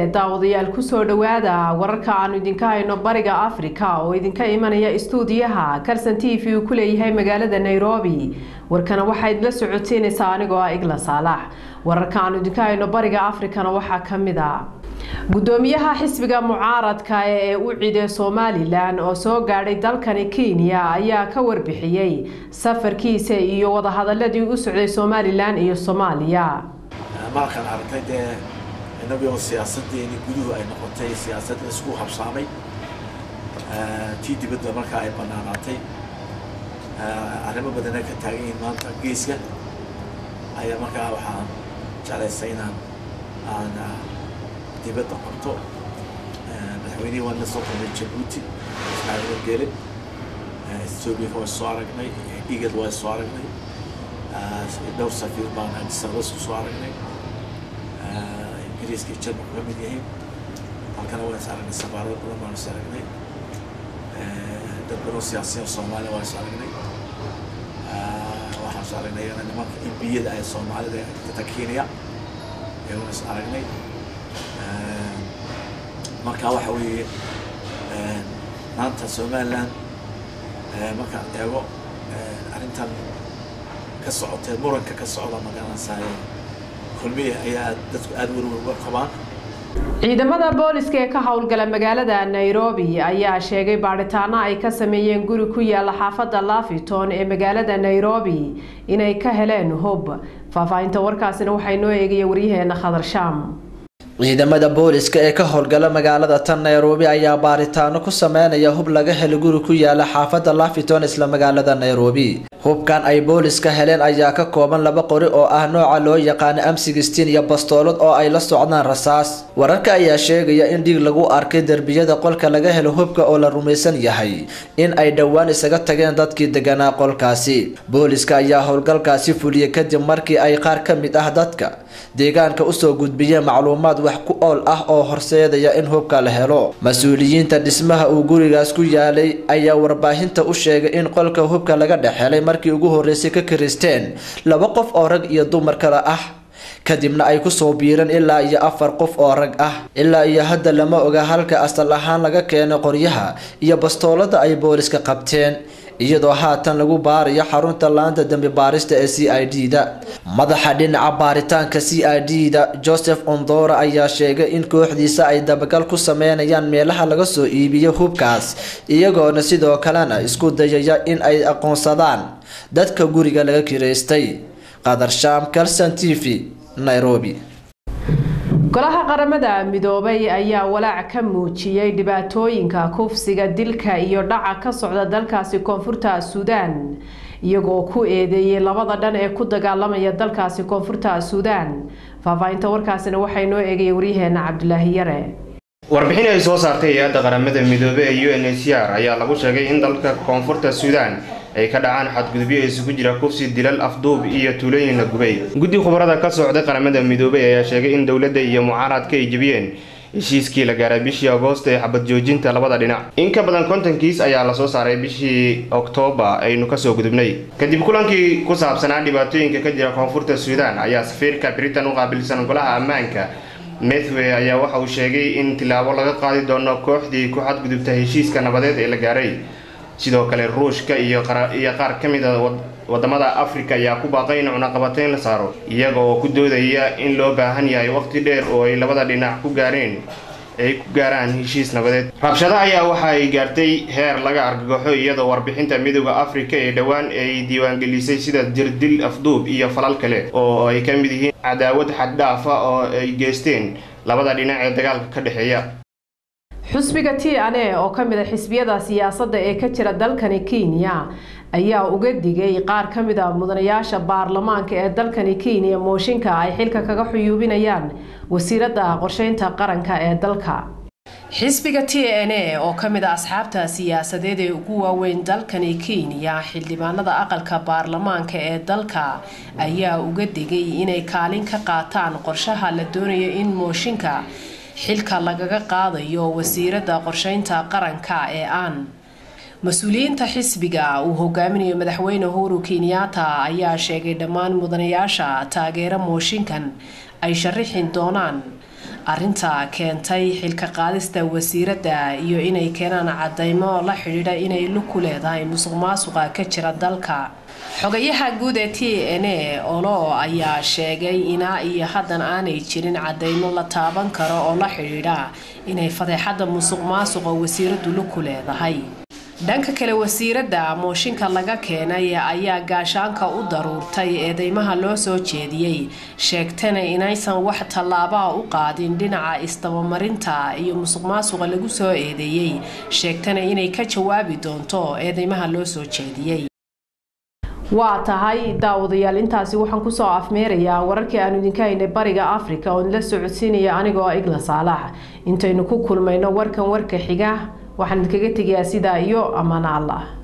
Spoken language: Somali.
daawadayaal kusoo dhowaada wararka aanu idinka hayno bariga afrika oo idinka imanaya istuudiyaha kalson t v uu ku leeyahay magaalada nairobi warkana waxaa idinla socoteynaysaa anigoo ah igla saalax wararka aanu idinka hayno bariga afrikana waxaa kamid a gudoomiyaha xisbiga mucaaradka ee u cide somalilan oo soo gaadhay dalkani kenya ayaa ka warbixiyey safarkiisa iyo wadahadaladii u socday somalilan iyo soomaaliya markaan aragtay dee inagoo siyaasadeeni guduhu ay noqotay siyaasad isku habsaamay tii dibadda markaa ay banaanaatay arrimo badana ka taagan yihiin maanta geeska ayaa markaa waxaan jeclaystay inaan aan dibadda qabto madaxweynihii waan la soo kulmay jabuuti ismaaciil wargeele etoobiya waa soo aragnay igad waa soo aragnay dhowr safiir baan adisabas ku soo aragnay ingiriiska jarmalku ka mid yihiin halkana waan is aragnay safaarado badan baan is aragnay dad badan siyaasiyiin soomaaliya waan is aragnay waxaan is aragnay iyana nimanka imbiyada ee soomaalida data kenya ayaan is aragnay marka waxa weeye maanta somaliland markaan eego arrintan ka socotee muranka ka socda magaranaysaay kulmiya ayaa dadku aada werwer uga qabaan ciidamada booliska ee ka howlgala magaalada nairobi ayaa sheegay baadhitaano ay ka sameeyeen guri ku yaala xaafadda lafiton ee magaalada nairobi inay ka heleen hub faahfaahinta warkaasina waxay noo eegaya waryaheena khadar shaam ciidamada booliska ee ka howlgala magaalada tan nairobi ayaa baaritaano ku sameynaya hub laga helo guri ku yaala xaafadda lafiton isla magaalada nairobi hubkan ay booliska heleen ayaa ka kooban laba qori oo ah nooca loo yaqaano am sixteen iyo bastoolad oo ay la socdaan rasaas wararka ayaa sheegaya in dhiig lagu arkay derbiyada qolka laga helo hubka oo la rumaysan yahay in ay dhowaan isaga tageen dadkii deganaa qolkaasi booliska ayaa howlgalkaasi fuliyey kadib markii ay qaar ka mid ah dadka deegaanka usoo gudbiyeen macluumaad wax ku ool ah oo horseedaya in hubka la helo mas-uuliyiinta dhismaha uu gurigaas ku yaalay ayaa warbaahinta u sheegay in qolka hubka laga dhex helay markii ugu horreysay ka kiristeen laba qof oo rag iyo dumar kale ah kadibna ay kusoo biireen ilaa iyo afar qof oo rag ah ilaa iyo hadda lama oga halka asal ahaan laga keenay qoryaha iyo bastoolada ay booliska qabteen iyadoo haatan lagu baarayo xarunta laanta dambi baarista ee c i d da madaxa dhinaca baaritaanka c i d da joseph ondora ayaa sheegay in kooxdiisa ay dabagal ku sameynayaan meelaha laga soo iibiyo hubkaas iyagoona sidoo kalena isku dayaya in ay aqoonsadaan dadka guriga laga kireystay qadar shaam calson t v nairobi golaha qaramada midoobay ayaa walaac ka muujiyey dhibaatooyinka kufsiga dilka iyo dhaca ka socda dalkaasi koonfurta suudaan iyagoo ku eedeeyey labada dhan ee ku dagaalamaya dalkaasi koonfurta suudaan faahfaahinta warkaasina waxay noo eegaya waryaheena cabdulaahi yare warbixin ay soo saartay hay-adda qaramada midoobe ee u n h c r ayaa lagu sheegay in dalka koonfurta suudaan ay ka dhacaan xadgudubyo isugu jira kufsi dilal afduub iyo tuulooyin la gubay guddi khubarada ka socday qaramada midoobey ayaa sheegay in dowladda iyo mucaaradka ay jebiyeen heshiiskii la gaaray bishii agoost ee xabad joojinta labada dhinac in ka badan konton kiis ayaa lasoo saaray bishii oktoobar aynu kasoo gudubnay kadib kulankii ku saabsanaa dhibaatooyinka ka jira koonfurta suudaan ayaa safiirka britain u qaabilsan golaha ammaanka methway ayaa waxa uu sheegay in tilaabo laga qaadi doono kooxdii ku xadgudubta heshiiska nabadeed ee la gaaray sidoo kale ruushka iyo qaar ka mid a wadamada afrika ayaa ku baaqay in cunaqabateyn la saaro iyaga oo ku doodaya in loo baahan yahay waqti dheer oo ay labada dhinac ku gaareen ay ku gaaraan heshiis nabadeed rabshado ayaa waxa ay gaartay heer laga argagaxo iyadoo warbixinta midooda afrika ee dhowaan ay diiwaangelisay sida jirdil afduub iyo falal kale oo ay ka mid yihiin cadaawad xaddhaafa oo ay geysteen labada dhinac ee dagaalka ka dhexeeya xusbiga t n a oo ka mid a xisbiyada siyaasadda ee ka jira dalkani kenya ayaa uga digay qaar ka mid a mudanayaasha baarlamaanka ee dalkani kenya mooshinka ay xilka kaga xuyuubinayaan wasiiradda qorsheynta qaranka ee dalka xisbiga t n a oo ka mid a asxaabta siyaasadeed ee ugu waaweyn dalkani kenya xildhibaanada aqalka baarlamaanka ee dalka ayaa uga digay inay kaalin ka qaataan qorshaha la doonayo in mooshinka xilka lagaga qaadayo wasiiradda qorsheynta qaranka ee aan mas-uuliyiinta xisbiga uu hogaaminayo madaxweyne uhuru kenyatta ayaa sheegay dhammaan mudanayaasha taageero mooshinkan ay sharaxin doonaan arinta keentay xilka qaadista wasiiradda iyo inay keenaan cadeymo la xidhiidha inay lug ku leedahay musuq maasuqa ka jira dalka xogayaha guud ee t n a olo ayaa sheegay inaa iyo haddan aanay jirin cadeymo la taaban karo oo la xidhiidha inay fadeexadda musuq maasuqa wasiiraddu lug ku leedahay dhanka kale wasiiradda mooshinka laga keenay ayaa gaashaanka u daruurtay eedeymaha loo soo jeediyey sheegtana inaysan wax tallaabaa u qaadin dhinaca isdabamarinta iyo musuq maasuqa lagu soo eedeeyey sheegtana inay ka jawaabi doonto eedeymaha loo soo jeediyey waa tahay daawadayaal intaasi waxaan kusoo afmeerayaa wararkii aanu idinka haynay bariga africa oon la socodsiinaya anigoo igla saalax intaynu ku kulmayno warkan warka xiga waxaan idinkaga tegayaa sidaa iyo ammaan allah